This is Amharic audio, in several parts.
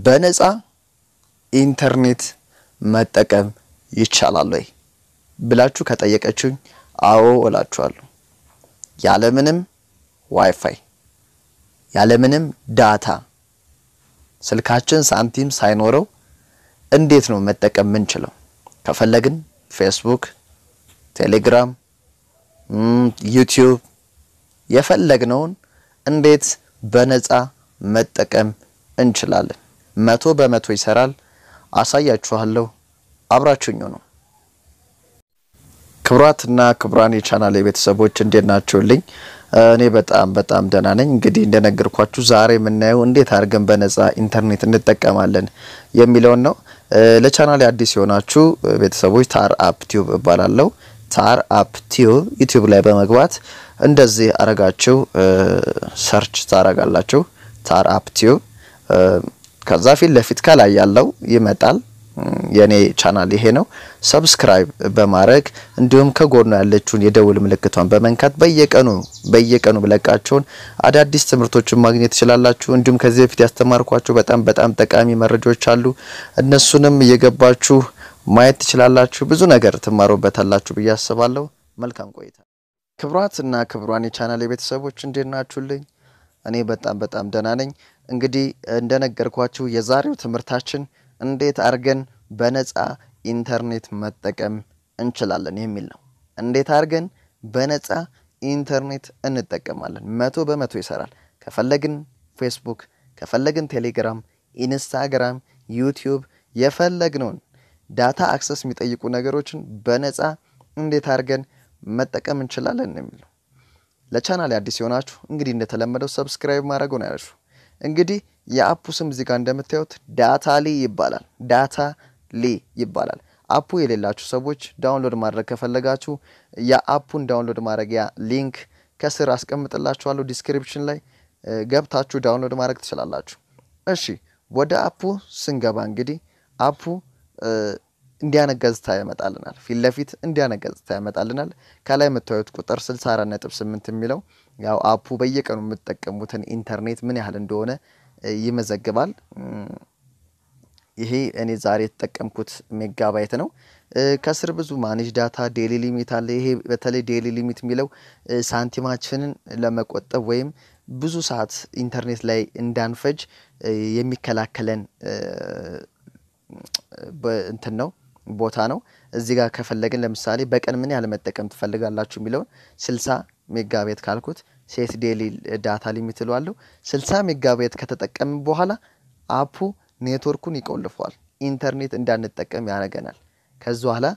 በነፃ ኢንተርኔት መጠቀም ይቻላል ወይ ብላችሁ ከጠየቀችሁኝ አዎ እላችኋለሁ። ያለምንም ዋይፋይ ያለምንም ዳታ ስልካችን ሳንቲም ሳይኖረው እንዴት ነው መጠቀም ምንችለው? ከፈለግን ፌስቡክ፣ ቴሌግራም፣ ዩቲዩብ የፈለግነውን እንዴት በነፃ መጠቀም እንችላለን? መቶ በመቶ ይሰራል። አሳያችኋለሁ። አብራችሁኝ ነው። ክቡራትና ክቡራን የቻናል ቤተሰቦች እንዴት ናችሁልኝ? እኔ በጣም በጣም ደህና ነኝ። እንግዲህ እንደነገርኳችሁ ዛሬ የምናየው እንዴት አድርገን በነፃ ኢንተርኔት እንጠቀማለን የሚለውን ነው። ለቻናል አዲስ የሆናችሁ ቤተሰቦች ታር አፕ ቲዩብ እባላለሁ። ታር አፕ ቲዩብ ዩቲዩብ ላይ በመግባት እንደዚህ አረጋችሁ ሰርች ታረጋላችሁ። ታር አፕ ቲዩብ ከዛ ፊት ለፊት ከላይ ያለው ይመጣል። የኔ ቻናል ይሄ ነው። ሰብስክራይብ በማድረግ እንዲሁም ከጎኑ ያለችውን የደውል ምልክቷን በመንካት በየቀኑ በየቀኑ ብለቃቸውን አዳዲስ ትምህርቶችን ማግኘት ትችላላችሁ። እንዲሁም ከዚህ በፊት ያስተማርኳችሁ በጣም በጣም ጠቃሚ መረጃዎች አሉ። እነሱንም እየገባችሁ ማየት ትችላላችሁ። ብዙ ነገር ትማሩበታላችሁ ብዬ አስባለሁ። መልካም ቆይታ። ክቡራት እና ክቡራን የቻናል የቤተሰቦች እንዴት ናችሁልኝ? እኔ በጣም በጣም ደህና ነኝ። እንግዲህ እንደነገርኳችሁ የዛሬው ትምህርታችን እንዴት አድርገን በነፃ ኢንተርኔት መጠቀም እንችላለን የሚል ነው። እንዴት አድርገን በነፃ ኢንተርኔት እንጠቀማለን። መቶ በመቶ ይሰራል። ከፈለግን ፌስቡክ፣ ከፈለግን ቴሌግራም፣ ኢንስታግራም፣ ዩቲዩብ የፈለግነውን ዳታ አክሰስ የሚጠይቁ ነገሮችን በነፃ እንዴት አድርገን መጠቀም እንችላለን የሚል ነው። ለቻናል አዲስ የሆናችሁ እንግዲህ እንደተለመደው ሰብስክራይብ ማድረጉን አይረሱ። እንግዲህ የአፑ ስም እዚህ ጋር እንደምታዩት ዳታ ሊ ይባላል። ዳታ ሊ ይባላል። አፑ የሌላችሁ ሰዎች ዳውንሎድ ማድረግ ከፈለጋችሁ የአፑን ዳውንሎድ ማድረጊያ ሊንክ ከስር አስቀምጥላችኋለሁ። ዲስክሪፕሽን ላይ ገብታችሁ ዳውንሎድ ማድረግ ትችላላችሁ። እሺ ወደ አፑ ስንገባ እንግዲህ አፑ እንዲያነ ገጽታ ያመጣልናል። ፊት ለፊት እንዲያነ ገጽታ ያመጣልናል። ከላይ የምታዩት ቁጥር 64.8 የሚለው ያው አፑ በየቀኑ የምትጠቀሙትን ኢንተርኔት ምን ያህል እንደሆነ ይመዘግባል። ይሄ እኔ ዛሬ የተጠቀምኩት ሜጋባይት ነው። ከስር ብዙ ማኔጅ ዳታ፣ ዴሊ ሊሚት አለ። ይሄ በተለይ ዴሊ ሊሚት የሚለው ሳንቲማችንን ለመቆጠብ ወይም ብዙ ሰዓት ኢንተርኔት ላይ እንዳንፈጅ የሚከላከለን እንትን ነው ቦታ ነው። እዚህ ጋር ከፈለግን ለምሳሌ በቀን ምን ያህል መጠቀም ትፈልጋላችሁ የሚለውን ስልሳ ሜጋቤት ካልኩት ሴት ዴሊ ዳታ ሊሚት እለዋለሁ። ስልሳ ሜጋቤት ከተጠቀምን በኋላ አፑ ኔትወርኩን ይቆልፈዋል። ኢንተርኔት እንዳንጠቀም ያደርገናል። ከዚ በኋላ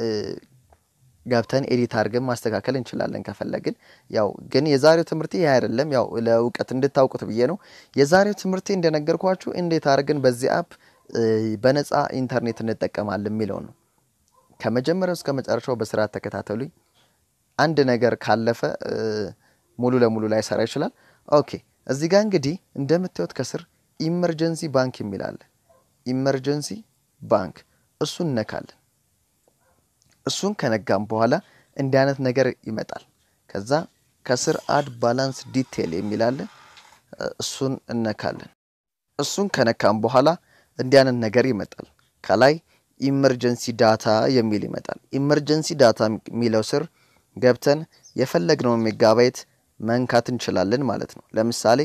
ገብተን ኤዲት አድርገን ማስተካከል እንችላለን ከፈለግን። ያው ግን የዛሬው ትምህርቴ ይህ አይደለም። ያው ለእውቀት እንድታውቁት ብዬ ነው። የዛሬው ትምህርቴ እንደነገርኳችሁ እንዴት አድርገን በዚህ አፕ በነፃ ኢንተርኔት እንጠቀማለን የሚለው ነው። ከመጀመሪያው እስከ መጨረሻው በስርዓት ተከታተሉኝ። አንድ ነገር ካለፈ ሙሉ ለሙሉ ላይሰራ ይችላል። ኦኬ እዚህ ጋር እንግዲህ እንደምታዩት ከስር ኢመርጀንሲ ባንክ የሚል አለ። ኢመርጀንሲ ባንክ እሱን እነካለን። እሱን ከነጋም በኋላ እንዲህ አይነት ነገር ይመጣል። ከዛ ከስር አድ ባላንስ ዲቴል የሚል አለ። እሱን እነካለን። እሱን ከነካም በኋላ እንዲህ አይነት ነገር ይመጣል። ከላይ ኢመርጀንሲ ዳታ የሚል ይመጣል። ኢመርጀንሲ ዳታ የሚለው ስር ገብተን የፈለግነውን ሜጋባይት መንካት እንችላለን ማለት ነው። ለምሳሌ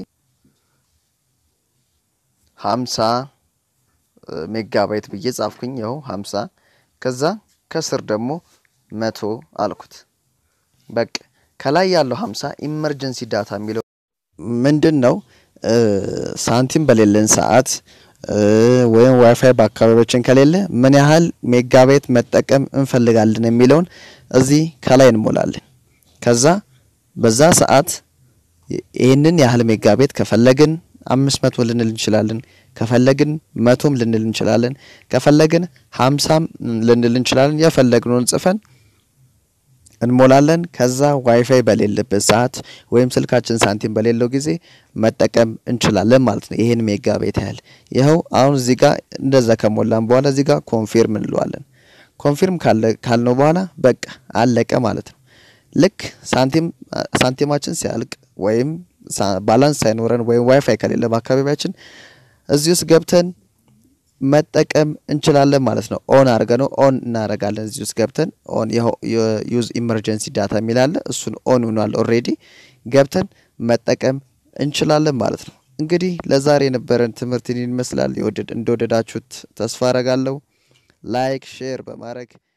ሀምሳ ሜጋባይት ብዬ ጻፍኩኝ። ይኸው ሀምሳ ከዛ ከስር ደግሞ መቶ አልኩት። በቃ ከላይ ያለው ሀምሳ ኢመርጀንሲ ዳታ የሚለው ምንድን ነው? ሳንቲም በሌለን ሰዓት ወይም ዋይፋይ በአካባቢያችን ከሌለ ምን ያህል ሜጋባይት መጠቀም እንፈልጋለን የሚለውን እዚህ ከላይ እንሞላለን። ከዛ በዛ ሰዓት ይህንን ያህል ሜጋባይት ከፈለግን አምስት መቶ ልንል እንችላለን። ከፈለግን መቶም ልንል እንችላለን። ከፈለግን ሀምሳም ልንል እንችላለን። የፈለግነውን ጽፈን እንሞላለን። ከዛ ዋይፋይ በሌለበት ሰዓት ወይም ስልካችን ሳንቲም በሌለው ጊዜ መጠቀም እንችላለን ማለት ነው። ይሄን ሜጋ ቤት ያህል ይኸው አሁን እዚህ ጋር እንደዛ ከሞላን በኋላ እዚህ ጋር ኮንፊርም እንለዋለን። ኮንፊርም ካልነው በኋላ በቃ አለቀ ማለት ነው። ልክ ሳንቲም ሳንቲማችን ሲያልቅ ወይም ባላንስ ሳይኖረን ወይም ዋይፋይ ከሌለ በአካባቢያችን እዚህ ውስጥ ገብተን መጠቀም እንችላለን ማለት ነው። ኦን አድርገ ነው ኦን እናደርጋለን። እዚህ ውስጥ ገብተን ኦን ዩዝ ኢመርጀንሲ ዳታ የሚላለ እሱን ኦን ሆኗል። ኦልሬዲ ገብተን መጠቀም እንችላለን ማለት ነው። እንግዲህ ለዛሬ የነበረን ትምህርት ይህን ይመስላል። እንደወደዳችሁት ተስፋ አረጋለሁ። ላይክ ሼር በማድረግ